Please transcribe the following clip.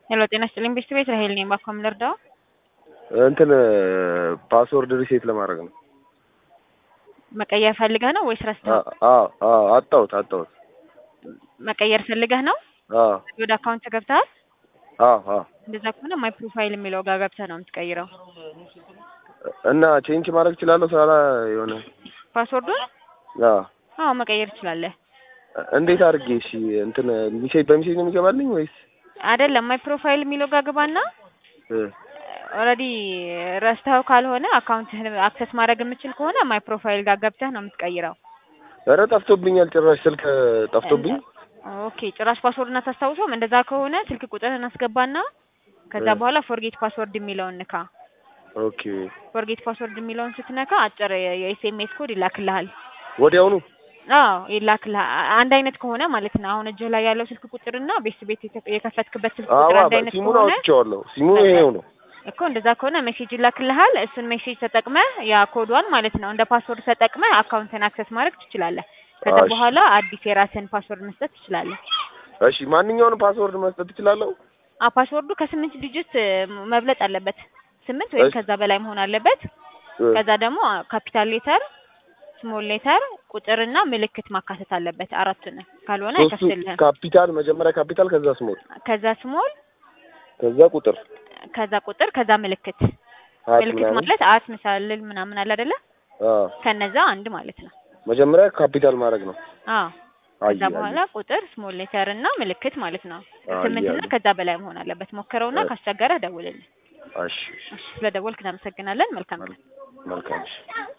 ሄሎ ጤና ይስጥልኝ ቤስት ቤት ራሄል ነኝ። ባኮ ምን ልርዳው? እንትን ፓስወርድ ሪሴት ለማድረግ ነው። መቀየር ፈልገህ ነው ወይስ ረስተው? አዎ አዎ አጣሁት አጣሁት። መቀየር ፈልገህ ነው? አዎ ወደ አካውንት ገብተሃል? አዎ አዎ እንደዛ ከሆነ ማይ ፕሮፋይል የሚለው ጋር ገብተህ ነው የምትቀይረው። እና ቼንጅ ማድረግ እችላለሁ ሳላ የሆነ ፓስወርዱን? አዎ አዎ መቀየር ትችላለህ። እንዴት አድርጌ እሺ እንትን ሚሴጅ በሚሴጅ ነው የሚገባልኝ ወይስ አይደለም ማይ ፕሮፋይል የሚለው ጋር ግባና እ ኦልሬዲ ረስተኸው ካልሆነ አካውንትህን አክሰስ ማድረግ የምችል ከሆነ ማይ ፕሮፋይል ጋር ገብተህ ነው የምትቀይረው። ኧረ ጠፍቶብኛል ጭራሽ ስልክ ጠፍቶብኝ ኦኬ ጭራሽ ፓስወርድን አታስታውሰውም? እንደዛ ከሆነ ስልክ ቁጥርህን አስገባና ከዛ እ በኋላ ፎርጌት ፓስወርድ የሚለውን ንካ። ኦኬ ፎርጌት ፓስወርድ የሚለውን ስትነካ አጭር የኤስኤምኤስ ኮድ ይላክልሃል። ወዲያውኑ አዎ ይላክልሃል። አንድ አይነት ከሆነ ማለት ነው። አሁን እጅህ ላይ ያለው ስልክ ቁጥርና ቤት ቤት የተ- የከፈትክበት ስልክ ቁጥር አዋ አንድ አይነት ሲሙን ከሆነ አውጥቼዋለሁ ሲሙ ይሄው ነው እኮ እንደዛ ከሆነ ሜሴጅ ይላክልሃል። እሱን ሜሴጅ ተጠቅመህ ያ ኮዷን ማለት ነው እንደ ፓስወርድ ተጠቅመህ አካውንትን አክሰስ ማድረግ ትችላለህ። ከዛ እሺ። በኋላ አዲስ የራስን ፓስወርድ መስጠት ትችላለህ። እሺ ማንኛውንም ፓስወርድ መስጠት እችላለሁ አ ፓስወርዱ ከስምንት ዲጂት እ, መብለጥ አለበት። ስምንት ወይም እሺ። ከዛ በላይ መሆን አለበት። እ፣ ከዛ ደግሞ ካፒታል ሌተር፣ ስሞል ሌተር፣ ቁጥርና ምልክት ማካተት አለበት። አራቱን ካልሆነ ሶስቱ አይከፍትልህም። ካፒታል መጀመሪያ ካፒታል ከዛ ስሞል ከዛ ስሞል፣ ከዛ ቁጥር ከዛ ቁጥር፣ ከዛ ምልክት። ሀት ምልክት ምናምን ማለት አት ምሳልል ምናምን አለ አይደለ? አዎ ከነዛ አንድ ማለት ነው። መጀመሪያ ካፒታል ማድረግ ነው አዎ ከዛ አይ በኋላ ቁጥር፣ ስሞል ሌተር እና ምልክት ማለት ነው። አይ ስምንት እና አይ ከዛ በላይ መሆን አለበት። ሞክረውና እሺ። ካስቸገረህ ደውልልኝ። እሺ እሺ፣ ስለደወልክ እናመሰግናለን። መልካም ቀን። መልካም እሺ